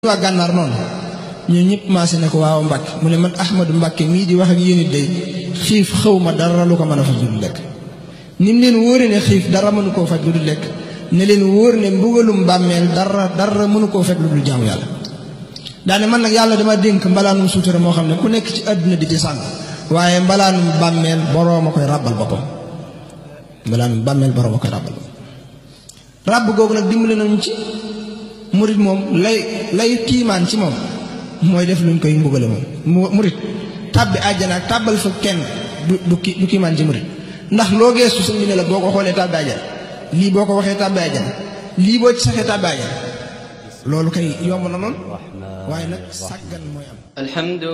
waa gànnaar noonu ñun ñëpp maase ne ko waaw Mbàkke mu ne man Ahmadu Mbàkke mii di wax ak yéen it day xiif xaw ma dara lu ko mën a faj lu dul lekk ni mu leen wóore ne xiif dara mënu koo faj lu dul lekk ne leen wóor ne mbugalum bàmmeel dara dara mënu koo fekk lu dul jaamu yàlla daane man nag yàlla dama dénk mbalaanum suutura moo xam ne ku nekk ci àdduna di ci sàng waaye mbalaanum bàmmeel boroom a koy ràbbal boppam mbalaanum bàmmeel boroom a koy ràbbal boppam ràbb googu nag dimbali nañu ci murit moom lay lay tiimaan ci moom mooy def luñ koy mbugale moom murit tàbbi àjjana ak tàbbal fa kenn du du ki du kiimaan ci murit ndax loo geestu sëñ bi ne la boo ko xoolee tàbbi àjjana lii boo ko waxee tàbbi àjjana lii boo ci saxee tàbbi àjjana loolu kay yomb na noonu waaye nag sàggan mooy am